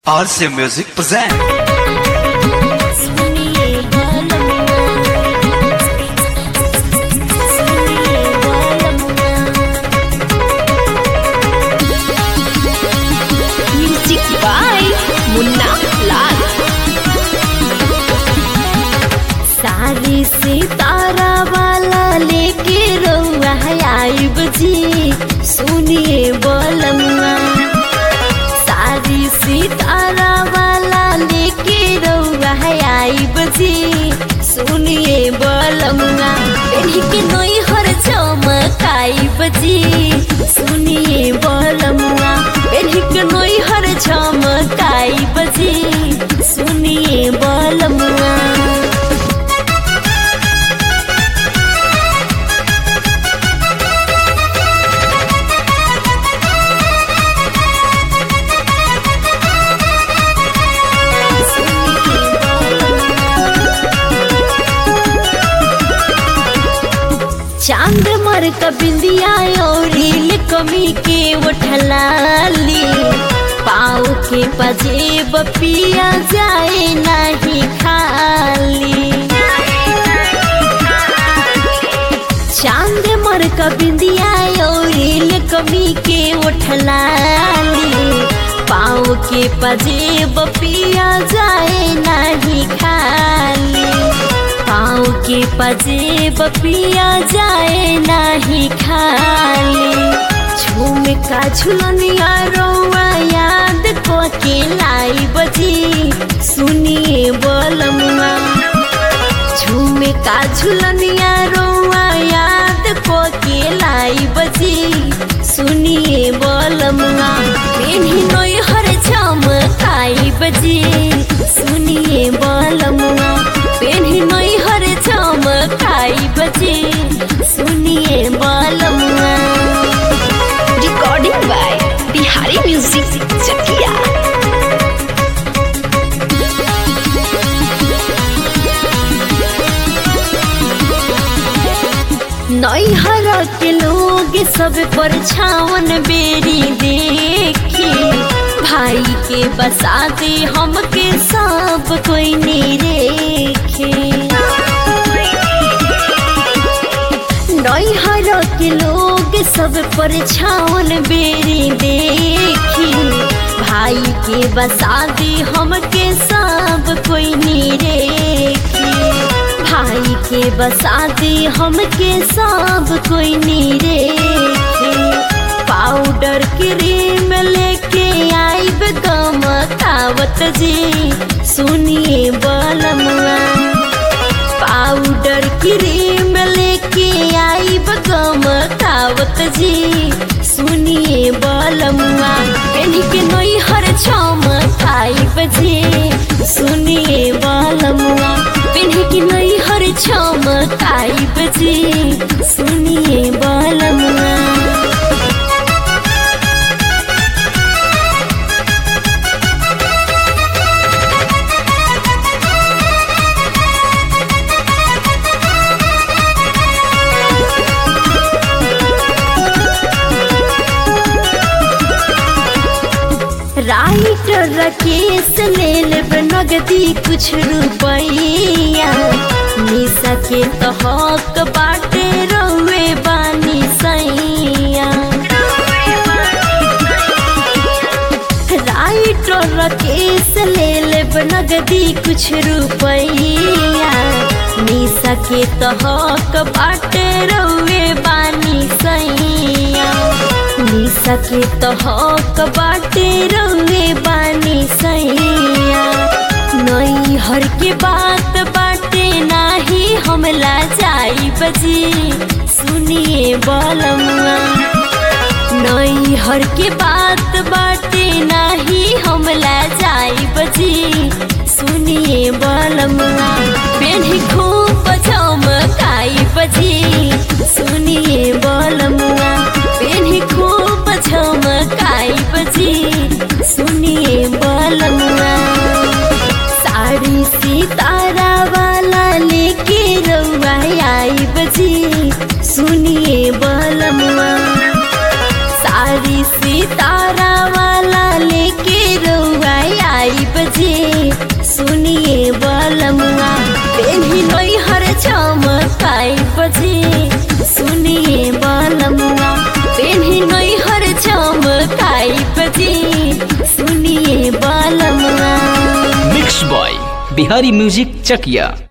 RC Music present. सुनिए बालमुआ सुनिए बालमुआ म्यूजिक बाय मुन्ना लाल सारी सितारा वाला लेके रउआ आइब जी सुनिए बालमुआ सारी सितारा वाला लेके रउआ आइब जी सुनिए बलमुआ पेढ़ी के नई हर चमकाइब जी सुनिए बलमुआ पेढ़ी के नई हर चमकाइब जी सुनिए बलमुआ चांद मर का बिंदिया और कमी के उठलाली पाव के पजेब पिया जाए नहीं खाली चांद मर का बिंदिया और कमी के उठलाली पाव के पजेब पिया जाए नहीं खाली पाँव के पजेब पिया जाए नाही खाली झूम का झुलनिया रोआ याद को के लाई बजी सुनिए बोलमुआ झूम का झुलनिया रोआ याद को के लाई बजी सुनिए बोलमुआ पेन्ही नोई हर चमकाई बजी सुनिए बोलमुआ पेन्ही नोई हर चमकाई बजी सुनिए बोलमुआ recording by Bihari music Chakia नैहर के लोग सब पर छावन बेरी देखी भाई के बसाते हमके सब कोई नहीं रेखे नैहर के लोग सब पर छावन बेरी देखी भाई के बसाते हमके सब कोई नहीं रेखे भाई के बसाते हमके सब कोई नीरे पाउडर क्रीम लेके आइब गमकावत जी सुनिए बलमुआ पाउडर क्रीम लेके आइब गमकावत जी सुनिए बलमुआ पेनी के नई हर चमकाइब जी सुनिए बलमुआ पेनी के नई हर चमकाइब जी सुनिए बलमुआ राइटर राकेश ले लेब नगदी कुछ रुपैया निशा के तो हक बाटे रउए बानी सैया राइटर राकेश ले लेब नगदी कुछ रुपैया निशा के तो हक बाटे रउए बानी सैया निशा के तो हक बाटे रउए बानी सैया नई हर के बात बाटे नाही हमला जाई बजी सुनिए बलमुआ नई हर के बात बाटे नाही हमला जाई बजी सुनिए बलमुआ पेन्ही खूब चमकाई बजी सुनिए बलमुआ पेन्ही खूब चमकाई बजी सुनिए बलमुआ साड़ी सितारा वाला लेके रउआ आई बजी सुनिए बलमुआ साड़ी सितारा वाला लेके रउआ सुनिए बलमुआ पेन्ही नई हर चमकाई बजे सुनिए बलमुआ पेन्ही नई हर चमकाई बजे सुनिए बलमुआ मिक्स बॉय बिहारी म्यूजिक चकिया